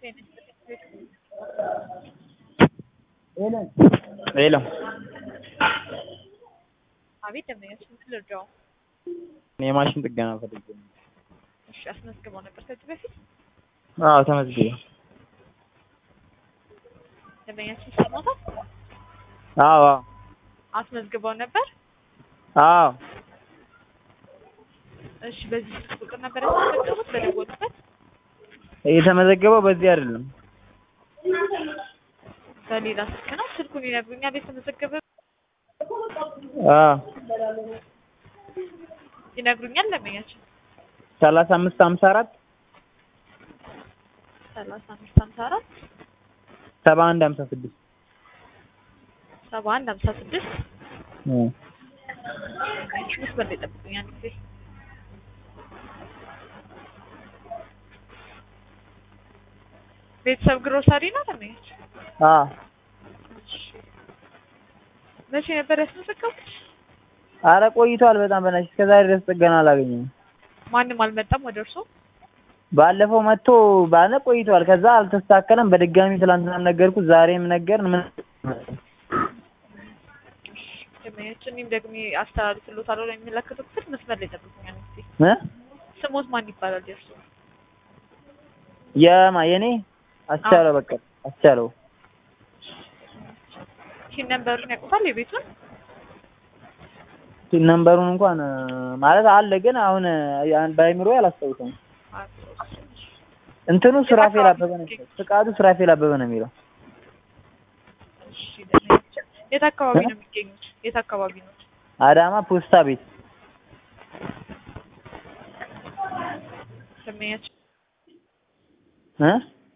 ሄሎ አቤት ደንበኛችን ምን ልርዳው? የማሽን ጥገና ፈልጌ ነው። እሺ አስመዝግበው ነበር ከዚህ በፊት አዎ ተመዝግቤ። ደንበኛችን ይሰማታል? አዎ አዎ አስመዝግበው ነበር? አዎ እሺ በዚህ ስልክ ቁጥር ነበር ያስመዘገቡት በደወሉበት? የተመዘገበው በዚህ አይደለም። በሌላ ስልክ ነው? ስልኩን ይነግሩኛል የተመዘገበ አዎ ይነግሩኛል ደንበኛችን ሰላሳ አምስት ሀምሳ አራት ሰላሳ አምስት ሀምሳ አራት ሰባ አንድ ሀምሳ ስድስት ሰባ አንድ ሀምሳ ስድስት መስመር ላይ ጠብቁኝ አንድ ጊዜ ቤተሰብ ግሮሰሪ ነው ደንበኛችን አዎ መቼ ነበር ያስመዘገቡት? አረ ቆይቷል በጣም በናትሽ እስከዛሬ ድረስ ጥገና አላገኘሁም። ማንም አልመጣም ወደ እርሶ? ባለፈው መጥቶ ባለ ቆይቷል። ከዛ አልተስተካከለም። በድጋሚ ትላንትናም ነገርኩት፣ ዛሬም ነገርን። ምን ደንበኛችን እኔም ደግሜ አስተላልፍልዎታለሁ ለሚመለከተው ክፍል መስመር ላይ ጠብቁኝ አንድ ጊዜ። እ ስሞት ማን ይባላል የእርሶ? የማ የኔ አስቻለው በቃ አስቻለው ቲን ነምበሩን ያውቁታል የቤቱን? ቲን ነምበሩን እንኳን ማለት አለ ግን አሁን በአይምሮ አላስታውሰውም። እንትኑ ሱራፌል አበበ ነው የሚለው። ፍቃዱ ሱራፌል አበበ ነው የሚለው። እሺ ደንበኛችን የት አካባቢ ነው የሚገኙት? የት አካባቢ ነው? አዳማ ፖስታ ቤት ደንበኛችን እ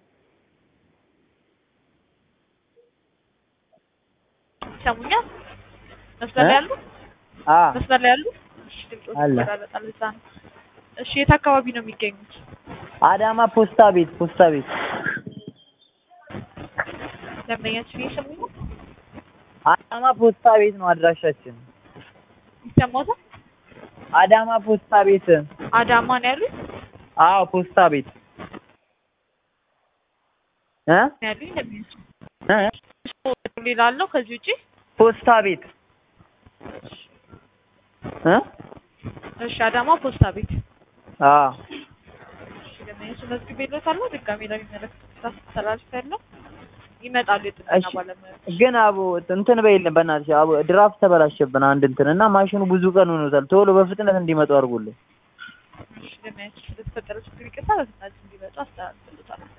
ይሰሙኛል? መስመር ላይ ያሉ አ መስመር ላይ ያሉ? እሺ ድምጾች አለ። ይቆራረጣል እዛ ነው። እሺ የት አካባቢ ነው የሚገኙት? አዳማ ፖስታ ቤት ፖስታ ቤት ደንበኛችን እየሰሙኝ ነው? አዳማ ፖስታ ቤት ነው አድራሻችን። ይሰማዎታል? አዳማ ፖስታ ቤት አዳማ ነው ያሉኝ? አዎ ፖስታ ቤት እ ነው ያሉኝ ደንበኛችን። እ ሌላ አለው ከዚህ ውጪ? ፖስታ ቤት እ እሺ አዳማ ፖስታ ቤት። አዎ እሺ ደንበኛችን መዝግቤልዎታለሁ። ድጋሜ ለሚመለከቱት አስተላልፌያለሁ። ይመጣሉ የጥገና እሺ። ባለሙያዎች። ግን አቦ እንትን በይልን በእናትሽ አቦ ድራፍት ተበላሸብን አንድ እንትን እና ማሽኑ ብዙ ቀን ሆኖታል። ቶሎ በፍጥነት እንዲመጡ አድርጉልን። እሺ ደንበኛችን ስለተፈጠረው ችግር ይቅርታ፣ በፍጥነት እንዲመጡ አስተላልፍልዎታለሁ።